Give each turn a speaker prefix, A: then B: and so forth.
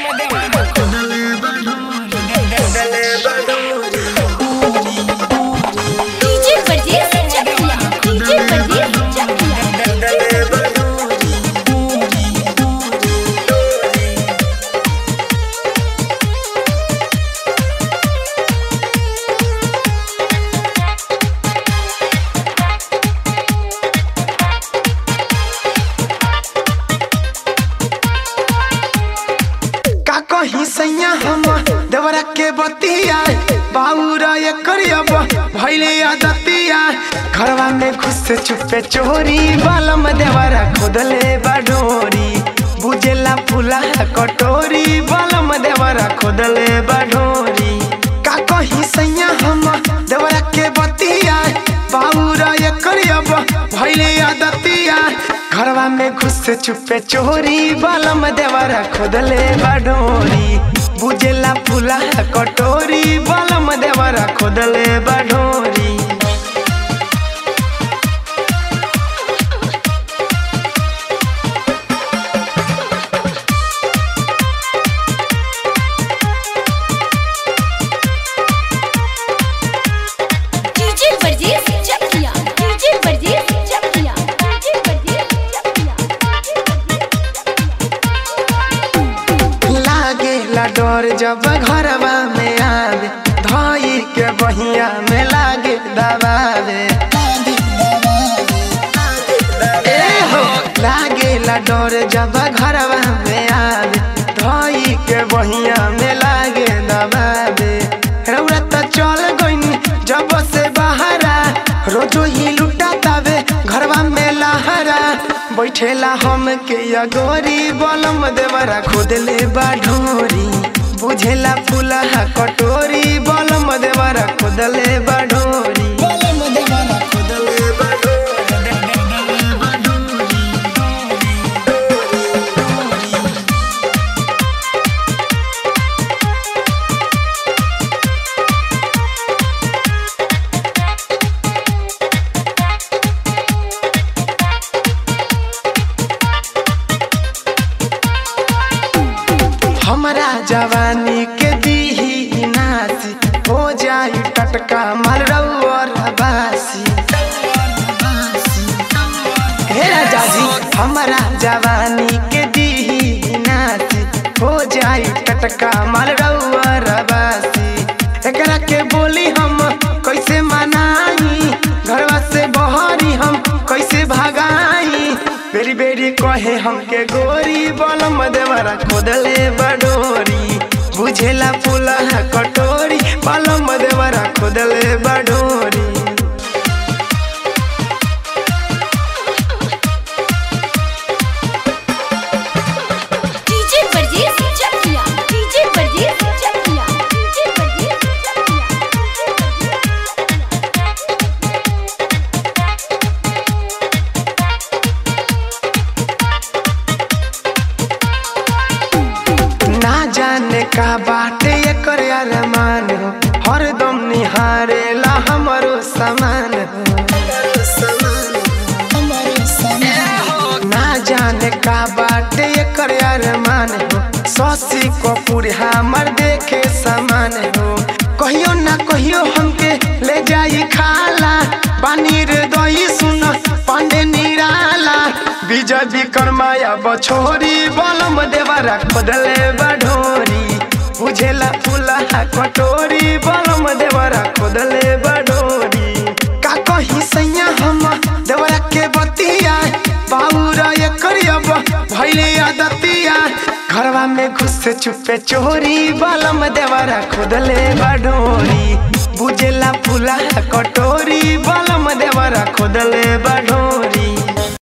A: DJ परदेस चकिया DJ परदेस चकिया
B: का कही सैया हम देवरा के बतिया बाउरा ये करियब भैले आदतिया घरवा में घुस से चुपे चोरी बालम देवरा खोदले बाडोरी बुझेला फूला कटोरी बालम देवरा खोदले बाडोरी का कही सैया हम देवरा के बतिया बाउरा ये करियब भैले आदतिया घरवा में घुस से चुपे चोरी बालम देवरा खोदले बाडोरी बुझेला फूला कटोरी बालम देवरा खोदले बाडोरी
A: डीजे परदेस चकिया डीजे परदेस चकिया डीजे परदेस चकिया
B: लागे ला डर जब घरवा में आवे धाई के बहिया में लागे दबावे ए हो लागे ला डर जब घरवा में आवे धाई के बहिया में लागे दबावे रौरा त चल गइनी जब से बहारा रोजो ही लुटा तावे घरवा में लहरा बैठेला हम के अगोरी बलम देवरा खोदले बाढोरी बुझेला फूला कटोरी बलम देवरा खोदले बाढोरी बलम देवरा खोदले हमरा जवानी के दीही नासी हो जाई टटका माल रउअर बासी हे राजा जी हमरा जवानी के दीही नासी हो जाई टटका माल रउअर बासी एकरा के बोली हम कैसे मनाई घरवा से बहरी हम कैसे भगाई बेरी बेरी कहे हमके गोरी बलम देवरा खोदले बडोरी बुझेला फूला कटोरी बलम देवरा खोदले बडोरी
A: डीजे परदेस चकिया डीजे परदेस चकिया डीजे परदेस चकिया
B: ना जाने का बाटे एकर अरमान हो हरदम निहारेला हमरो समान हो ना जाने का बाटे एकर अरमान हो ससी कपूर हमर देखे समान हो कहियो ना कहियो हमके ले जाई खाला पानी रे दही सुन पांडे निराला विजय विक्रमाया बछोरी बलम देवरा खोदले बढोरी बुझेला फूला कटोरी बलम देवरा खोदले बढोरी का कही सैया हम देवरा के बतिया बाबूरा ये करियब भैले आदतिया घरवा में घुस से चुपे चोरी बलम देवरा खोदले बढोरी बुझेला फूला कटोरी बलम देवरा खोदले बढोरी